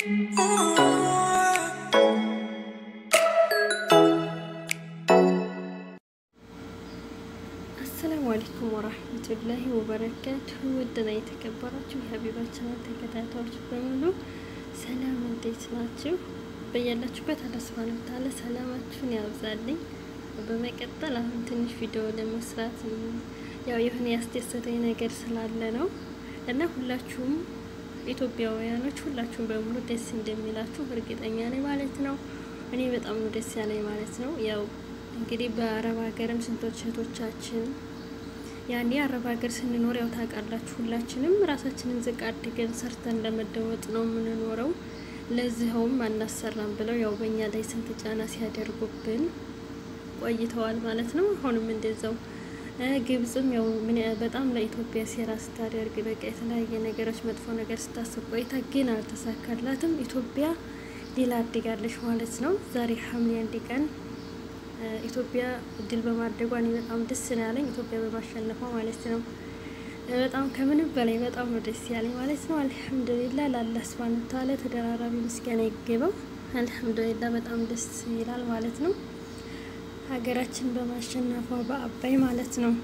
አሰላሙ አለይኩም ወራህመቱላሂ ወበረካቱሁ ውድና የተከበራችሁ የሀቢባችንን ተከታታዮች በሙሉ ሰላም፣ እንዴት ናችሁ? በያላችሁበት አላህ ሱብሃነሁ ወተዓላ ሰላማችሁን ያብዛልኝ። በመቀጠል አሁን ትንሽ ቪዲዮ ለመስራት ያው የሆነ ያስደሰተኝ ነገር ስላለ ነው እና ሁላችሁም ኢትዮጵያውያኖች ሁላችሁም በሙሉ ደስ እንደሚላችሁ እርግጠኛ ነኝ ማለት ነው። እኔ በጣም ነው ደስ ያለኝ ማለት ነው። ያው እንግዲህ በአረብ ሀገርም ስንቶች እህቶቻችን ያኔ አረብ ሀገር ስንኖር ያው ታውቃላችሁ፣ ሁላችንም ራሳችንን ዝቅ አድገን ሰርተን ለመደወጥ ነው የምንኖረው። ለዚኸውም አናሰራም ብለው ያው በእኛ ላይ ስንት ጫና ሲያደርጉብን ቆይተዋል ማለት ነው። አሁንም እንደዛው ግብጽም ያው ምን በጣም ለኢትዮጵያ ሴራ ስታደርግ በቃ የተለያየ ነገሮች መጥፎ ነገር ስታስብ ቆይታ ግን አልተሳካላትም። ኢትዮጵያ ድል አድጋለች ማለት ነው። ዛሬ ሐምሌ አንድ ቀን ኢትዮጵያ ድል በማድረጓ እኔ በጣም ደስ ነው ያለኝ፣ ኢትዮጵያ በማሸነፏ ማለት ነው። በጣም ከምንም በላይ በጣም ነው ደስ ያለኝ ማለት ነው። አልሐምዱሊላ ለአላህ ሱብሃነሁ ወተዓላ ተደራራቢ ምስጋና ይገባው። አልሐምዱሊላ በጣም ደስ ይላል ማለት ነው። ሀገራችን በማሸነፏ በአባይ ማለት ነው።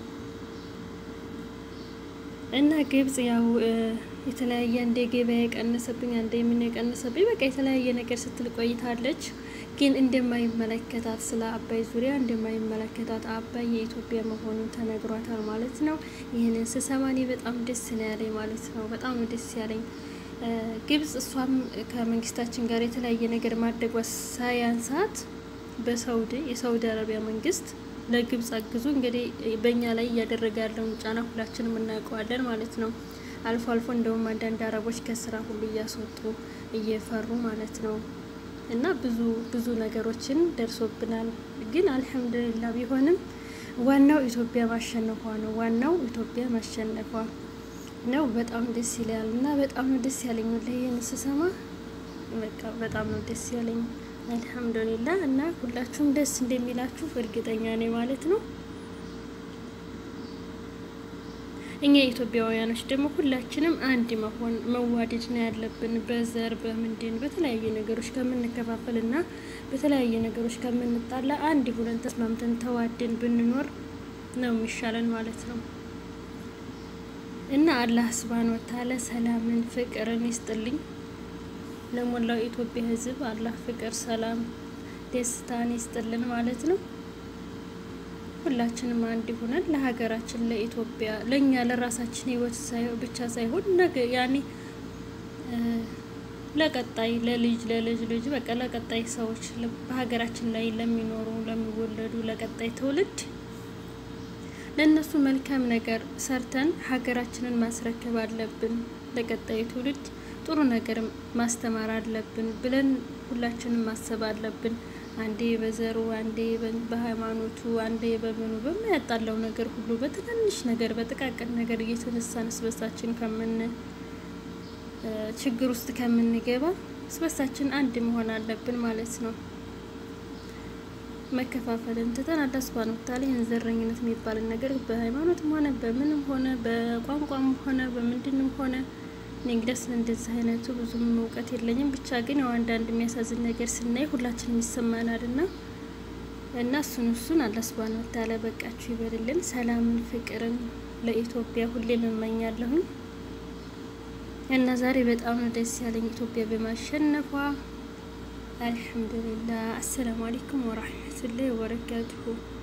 እና ግብጽ ያው የተለያየ አንዴ ገበያ የቀነሰብኝ አንዴ የምን የቀነሰብኝ በቃ የተለያየ ነገር ስትል ቆይታለች። ግን እንደማይመለከታት ስለ አባይ ዙሪያ እንደማይመለከታት አባይ የኢትዮጵያ መሆኑን ተነግሯታል ማለት ነው። ይህንን ስሰማ እኔ በጣም ደስ ነው ያለኝ ማለት ነው። በጣም ነው ደስ ያለኝ። ግብጽ እሷም ከመንግስታችን ጋር የተለያየ ነገር ማድረጓ ሳያንሳት በሳውዲ የሳውዲ አረቢያ መንግስት ለግብጽ አግዙ እንግዲህ በእኛ ላይ እያደረገ ያለውን ጫና ሁላችንም እናውቀዋለን ማለት ነው። አልፎ አልፎ እንደውም አንዳንድ አረቦች ከስራ ሁሉ እያስወጡ እየፈሩ ማለት ነው። እና ብዙ ብዙ ነገሮችን ደርሶብናል። ግን አልሐምዱሊላ ቢሆንም ዋናው ኢትዮጵያ ማሸነፏ ነው። ዋናው ኢትዮጵያ ማሸነፏ ነው። በጣም ደስ ይላል እና በጣም ነው ደስ ያለኝ ይህን ስሰማ በቃ በጣም ነው ደስ ያለኝ። አልሐምዱሊላ እና ሁላችሁም ደስ እንደሚላችሁ እርግጠኛ ነኝ ማለት ነው። እኛ ኢትዮጵያውያኖች ደግሞ ሁላችንም አንድ መሆን መዋደድ ነው ያለብን። በዘር በምንድን በተለያየ ነገሮች ከምንከፋፈል እና በተለያየ ነገሮች ከምንጣላ አንድ ሁነን ተስማምተን ተዋደን ብንኖር ነው የሚሻለን ማለት ነው። እና አላህ ሱብሃነሁ ወተዓላ ሰላምን ፍቅርን ይስጥልኝ ለሞላው ኢትዮጵያ ሕዝብ አላህ ፍቅር፣ ሰላም፣ ደስታን ይስጥልን ማለት ነው። ሁላችንም አንድ ሆነን ለሀገራችን ለኢትዮጵያ ለእኛ ለራሳችን ህይወት ብቻ ሳይሆን ነገ ያኔ ለቀጣይ ለልጅ ለልጅ ልጅ በቃ ለቀጣይ ሰዎች በሀገራችን ላይ ለሚኖሩ ለሚወለዱ ለቀጣይ ትውልድ ለእነሱ መልካም ነገር ሰርተን ሀገራችንን ማስረከብ አለብን። ለቀጣይ ትውልድ ጥሩ ነገር ማስተማር አለብን ብለን ሁላችንም ማሰብ አለብን። አንዴ በዘሩ አንዴ በሃይማኖቱ አንዴ በምኑ በማያጣለው ነገር ሁሉ በትናንሽ ነገር በጥቃቅን ነገር እየተነሳን ስበሳችን ከምን ችግር ውስጥ ከምንገባ ስበሳችን አንድ መሆን አለብን ማለት ነው። መከፋፈልን ትተን አላህ ሱብሃነሁ ወተዓላ ይህን ዘረኝነት የሚባልን ነገር በሃይማኖትም ሆነ በምንም ሆነ በቋንቋም ሆነ በምንድንም ሆነ እኔ እንግዲህ እንደዚህ አይነቱ ብዙም እውቀት የለኝም። ብቻ ግን ያው አንዳንድ የሚያሳዝን ነገር ስናይ ሁላችንም ይሰማናል እና እና እሱን እሱን አላህ ሱብሃነሁ ወተዓላ በቃችሁ ይበልልን። ሰላምን፣ ፍቅርን ለኢትዮጵያ ሁሌም እመኛለሁኝ እና ዛሬ በጣም ነው ደስ ያለኝ ኢትዮጵያ በማሸነፏ አልሐምዱሊላህ። አሰላሙ አለይኩም ወራህመቱላሂ ወበረካቱሁ